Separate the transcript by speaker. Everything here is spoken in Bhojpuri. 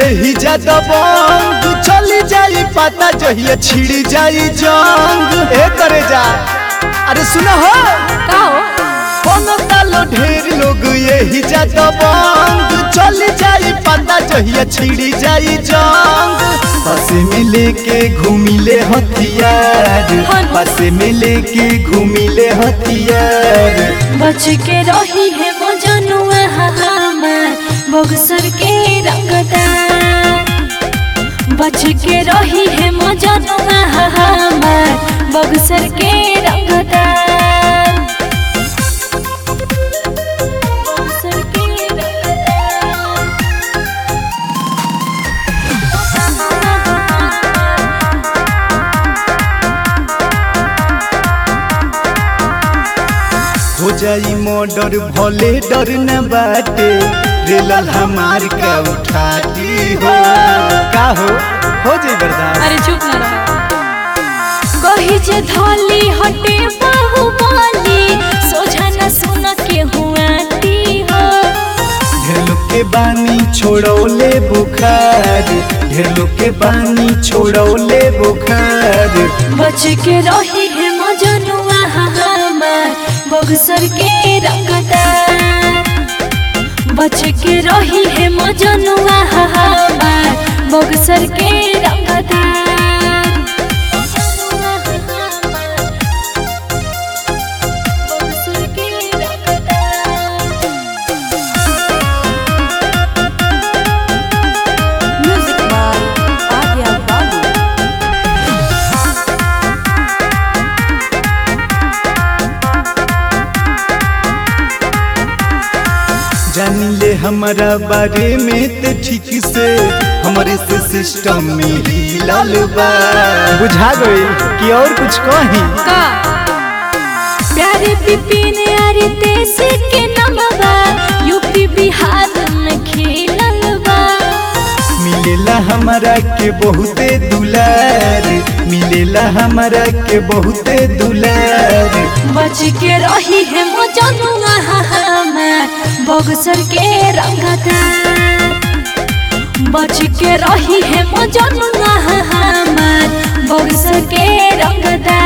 Speaker 1: यही ज्यादा बंग चली जाई पता जहिया छिड़ी जाई जंग ए करे जा अरे सुनो हो
Speaker 2: का हो
Speaker 1: बनतालो ढेर लोग यही ज्यादा बंग चली जाई पता जहिया छिड़ी जाई जंग बस में लेके घूमिले हथियार बस में लेके घूमिले हथियार
Speaker 2: बच के रही है मजनुआ हमार बक्सर के रंगदार बच के रही है मजनुआ हमार बक्सर के रंगदार बक्सर के रंगदार
Speaker 1: हो जाई मर्डर भले डर न बाटे रेलल हमार का उठाती हो का हो हो जाई बर्दाश्त
Speaker 2: अरे चुप ना रहो कही जे धोली हटे बाहुबली सोझा न सुन के हुआती हो
Speaker 1: ढेर लोग के बानी छोड़ौले बुखार ढेर लोग के बानी छोड़ौले बुखार
Speaker 2: बच के रही है मजनुआ हमार बक्सर के रंगदार बच के रही है मजनुआ हमार बक्सर के रंगदार बक्सर के रंगदार
Speaker 3: Music by Adya Babu.
Speaker 1: जान ले हमारा बारे में ते ठीक से हमारे से सिस्टम में ही लाल बा बुझा गई कि और कुछ कहीं
Speaker 2: का प्यारे पिपिन अरे देश के नमवा यूपी बिहार में खेलल बा
Speaker 1: मिलेला हमारा के बहुते दुलार मिलेला हमारा के बहुते दुलार
Speaker 2: बच के रही है मजनुआ हमार बक्सर के रंगदार बच के रही है मजनुआ हमार बक्सर के रंगदार